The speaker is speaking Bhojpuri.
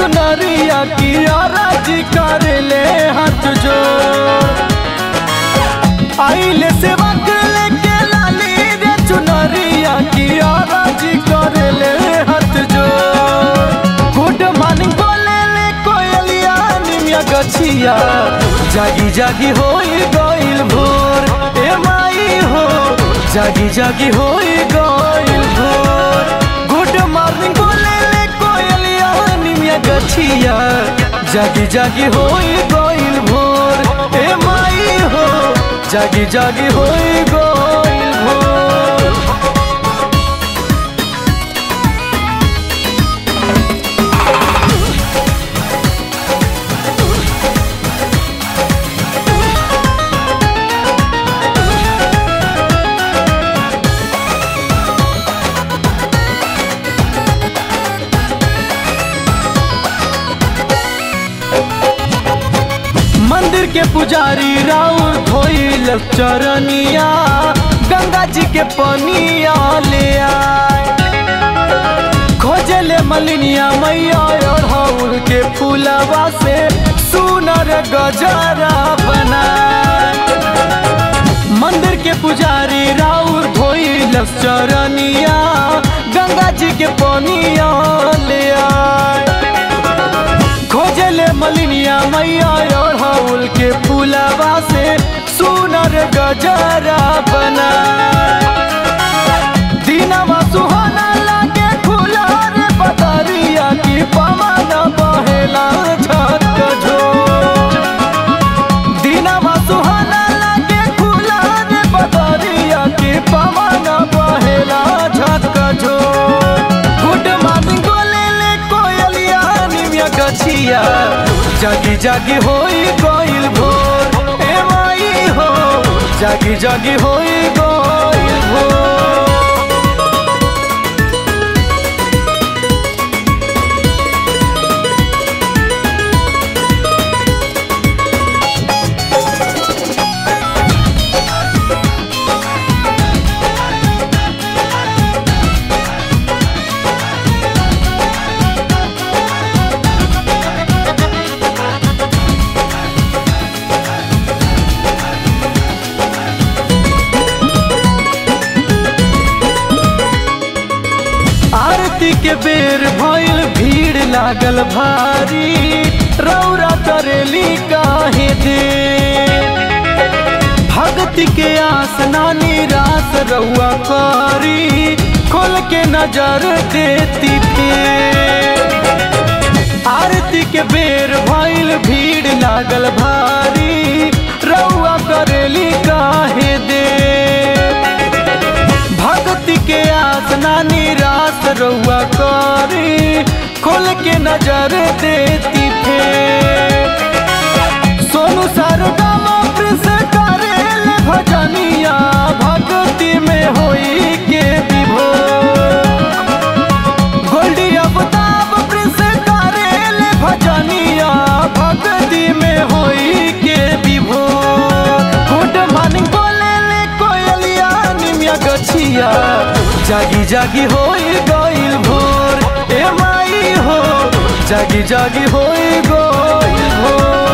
चुनरिया की राजी कर ले हाथ जोड़ आइले से लेके लाली रे चुनरिया की राजी कर ले हाथ जोड़ गुड मॉर्निंग बोले ले कोयलिया निमिया गछिया जागी जागी होई गइल भोर ए माई हो जागी जागी होई गइल भोर गुड मॉर्निंग बोले ले कोयलिया निमिया गछिया जागी जागी होई गइल भोर ए माई हो जागी जागी होई गइल भोर मंदिर के पुजारी राउर धोइल चरनिया गंगा जी के पनिया ले आए खोजले मलिनिया मैया और हाउर के फूलवा से सुनर गजरा बनाए मंदिर के पुजारी राउर धोइल चरनिया गंगा जी के पनिया ले आए खोजले मलिनिया मैया और हाउल के फूलवा से सुनर गजरा बना दीनवा सुहाना लागे खुला रे बदरिया की पवन बहेला छत जो दीनवा सुहाना लागे खुला रे बदरिया की पवन बहेला छत जो गुड मॉर्निंग बोले ले कोयलिया निमिया गछिया जागी जागी होई गइल भोर ए माई हो जागी जागी होई गइल भोर आरती के बेर भइल भीड़ लागल भारी रौरा करेली काहे दे भक्ति के आस नानी रास रउआ करी खोल के नजर देती थे आरती के बेर भइल भीड़ लागल भारी रउआ करेली काहे दे भक्ति के आस नानी रास रउआ करी खोल के नजर देती थे सोनू सरगमा प्रिंस करेल भजनिया भक्ति में होई के विभोर गोल्डी अबताब प्रिंस करेल भजनिया भक्ति में होई के विभोर गुड मॉर्निंग बोले ले कोयलिया निमिया गछिया जागी जागी होई गइल भोर ए माई हो जागी जागी होई गइल भोर